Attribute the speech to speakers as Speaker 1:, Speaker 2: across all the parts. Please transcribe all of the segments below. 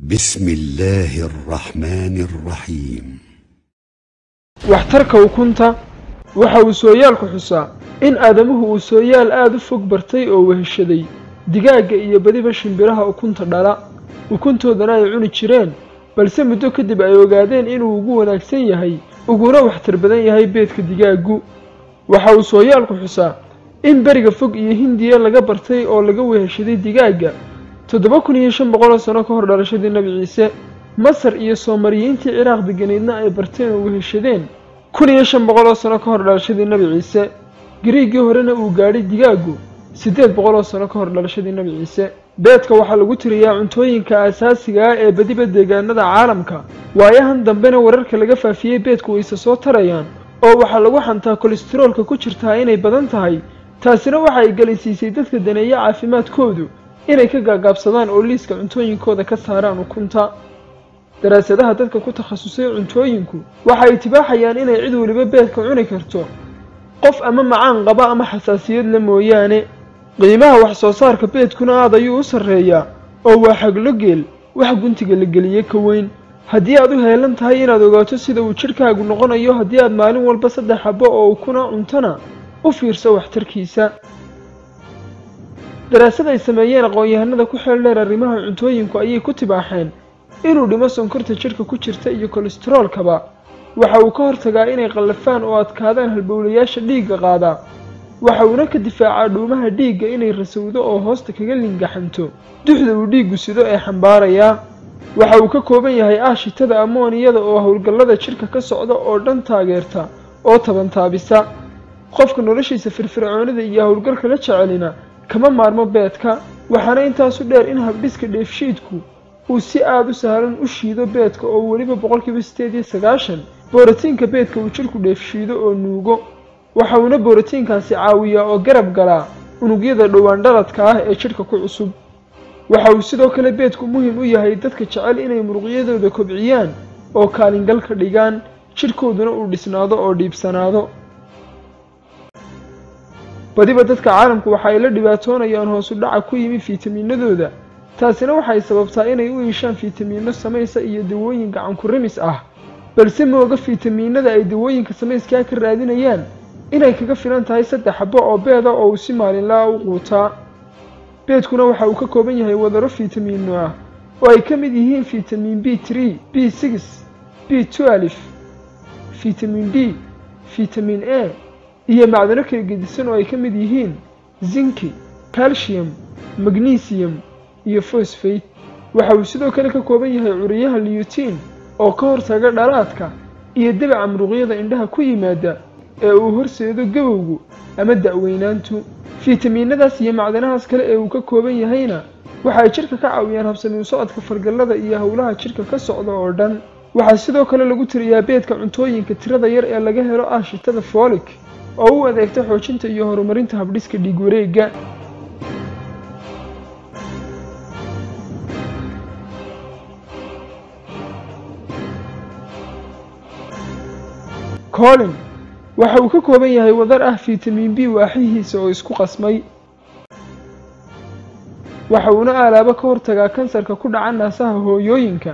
Speaker 1: بسم الله الرحمن الرحيم
Speaker 2: waxtarka ukunta waxa uu sooyaalku xusaa in aadamuhu uu sooyaal aad u fog bartay oo weheshaday digaagga iyo badiba shimbiraha ukunta dhala ukuntoodana ay cuni jireen balse muddo kadib ay ogaadeen inuu ugu wanaagsan yahay uguna waxtar badan yahay beedka digaaggu waxa uu sooyaalku xusaa in beriga fog iyo hindiya laga bartay oo laga weheshaday digaagga toddoba kun iyo shan boqol oo sano ka hor dhalashadii nebi ciise masar iyo soomariyiintii ciraaq deganeydna ay barteen oo weheshadeen kun iyo shan boqol oo sano ka hor dhalashadii nebi ciise gariiggii horena uu gaadhay digaaggu siddeed boqol oo sano ka hor dhalashadii nebi ciise beedka waxaa lagu tiriyaa cuntooyinka aasaasiga ah ee badiba deegaanada caalamka waayahan dambena wararka laga faafiyey beedku wayse soo tarayaan oo waxaa lagu xantaa kolestaroolka ku jirtaa inay badan tahay taasina waxa ay gelinsiisay dadka daneeya caafimaadkoodu inay ka gaagaabsadaan oo liiska cuntooyinkooda ka saaraan ukunta daraasadaha dadka ku takhasusay cuntooyinku waxa ay tibaaxayaan inay cid weliba beedka cuni karto qof ama macaan qaba ama xasaasiyad la mooyaane qiimaha wax soo saarka beedkuna aad ayuu u sarreeyaa oo waa xaglo geel wax guntiga la geliye ka weyn haddii aad u heelan tahay inaad ogaato sida uu jidhkaagu noqonayo haddii aad maalin walba saddex xabbo oo ukuna cuntana u fiirso waxtarkiisa daraasad ay sameeyeen aqoon-yahanada ku xeel dheer arrimaha cuntooyinku ayay ku tibaaxeen inuu dhimo sonkorta jidhka ku jirta iyo kolestaroolkaba waxa uu ka hortagaa inay qallafaan oo adkaadaan halbowlayaasha dhiigga qaadaa waxa uuna ka difaacaa dhuumaha dhiigga inay rasowdo oo hoosta kaga lingaxanto duxda uu dhiiggu sido ee xambaarayaa waxa uu ka kooban yahay aashitada amooniyada oo howlgallada jidhka ka socda oo dhan taageerta oo tabantaabisa qofka noloshiisa firfircoonida iyo howlgalka la jecelina kama maarmo beedka waxaana intaasu dheer in habdhiska dheefshiidku uu si aad u sahlan u shiido beedka oo weliba boqolkiiba siddeed iyo sagaashan borotiinka beedka uu jidhku dheefshiido oo nuugo waxa uuna borotiinkaasi caawiyaa oo garab galaa unugyada dhowaan dhaladka ah ee jidhka ku cusub waxa uu sidoo kale beedku muhim u yahay dadka jecel inay muruqyadooda kobciyaan oo kaalingal ka dhigaan jidhkooduna uu dhisnaado oo dhiibsanaado badiba dadka caalamku waxa ay la dhibaatoonayaan hoosu dhaca ku yimi fiitamiinadooda taasina waxay sababtaa inay u iishaan fiitamiino samaysa iyo dawooyin gacanku rimis ah balse mooga fiitamiinada ay dawooyinka samayskaa ka raadinayaan inay kaga filan tahay saddex xabbo oo beeda oo uu si maalinlaa u quutaa beedkuna waxa uu ka kooban yahay wadaro fiitamiino ah oo ay ka mid yihiin fiitamiin b tree b six b twelve fiitamiin d fiitamiin a iyo macdano kala gedisan oo ay ka mid yihiin zinki calcium magnesium iyo fosfate waxa uu sidoo kale ka kooban yahay curiyaha liyutiin oo ka hortaga dhalaadka iyo debaca muruqyada indhaha ku yimaada ee uu horseedo gabowgu ama da'weynaantu fiitamiinadaas iyo macdanahaas kale ee uu ka kooban yahayna waxa ay jidhka ka caawiyaan habsamiu socodka fargallada iyo howlaha jidhka ka socda oo dhan waxaa sidoo kale lagu tiriyaa beedka cuntooyinka tirada yar ee laga helo aashitada foolik oo u adeegta xoojinta iyo horumarinta habdhiska dhiig wareegga colin waxa uu ka kooban yahay wadar ah fiitamiin b waaxihiisa oo isku qasmay waxa uuna aalaabo ka hortagaa kansarka ku dhaca naasaha hooyooyinka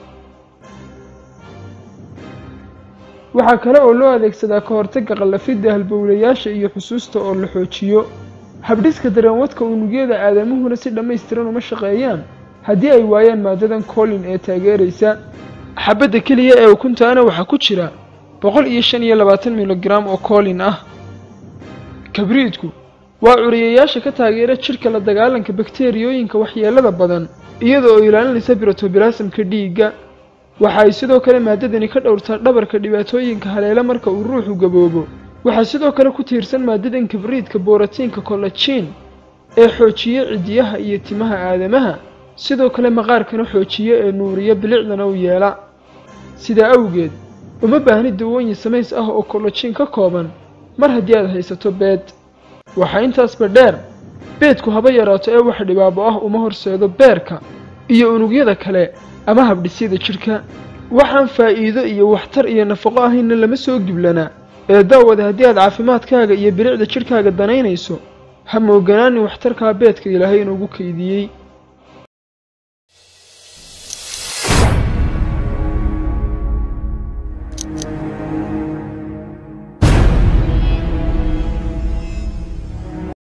Speaker 2: waxaa kale oo loo adeegsadaa ka hortagga qallafidda halbowlayaasha iyo xusuusta oo la xoojiyo habdhiska dareenwadka unugyada aadamuhuna si dhammaystiran uma shaqeeyaan haddii ay waayaan maadadan colin ee taageeraysa xabadda keliya ee ukuntaana waxaa ku jira boqol iyo shan iyo labaatan milograam oo colin ah kabriidku waa curiyayaasha ka taageera jidhka la dagaalanka bakteriyooyinka waxyeelada badan iyada oo ilaalinaysa birotobilasamka dhiigga waxa ay sidoo kale maadadani ka dhowrtaa dhabarka dhibaatooyinka haleela marka uu ruuxu gaboobo waxaa sidoo kale ku tiirsan maadadan kabriidka borotiinka kollajiin ee xoojiya cidiyaha iyo timaha aadamaha sidoo kale maqaarkana xoojiya ee nuuriya bilicdana u yeela sidaa awgeed uma baahni dawooyin samays ah oo kollajiin ka kooban mar haddii aad haysato beed waxaa intaasba dheer beedku haba yaraato ee wax dhibaabo ah uma horseedo beerka iyo unugyada kale ama habdhisyada jidhka waxaan faa'iido iyo waxtar iyo nafaqo ahayna lama soo giblanaa ee daawada haddii aad caafimaadkaaga iyo bilicda jidhkaaga danaynayso ha mooganaanin waxtarkaa beedka ilaahay inuugu kaydiyey